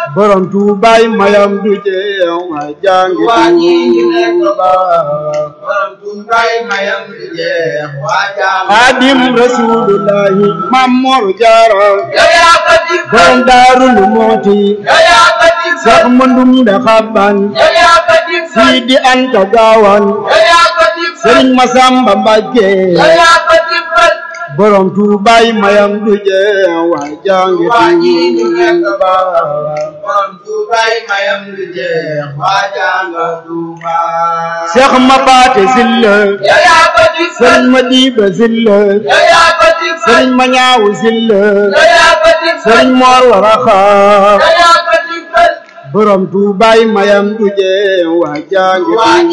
borom tuubaay mayam du jeex waa jàngi waa ñi ñu nekk tuuba borom tuubaay mayam du jeex waa jàngi xaadim rasulullahi mam mor jaara yow yaa ko dig borom daarul mooti yow yaa ko dig sax mëndum da xabban yow yaa ko dig siidi anta gaawan yow yaa ko dig sëriñ masamba mbàkke yow yaa ko dig borom tuubaay mayam du jeex waa jàngi waa ñi ñu nekk tuuba borom tuubaay mayam du jeex waa jàngi Tuuba seex ma paate silla yow yaa ko dig sëriñ ma diiba silla yow yaa ko dig sëriñ ma ñaawu silla yow yaa ko dig sëriñ moor waraxa yow yaa ko dig borom tuubaay mayam du jeex waa jàngi waa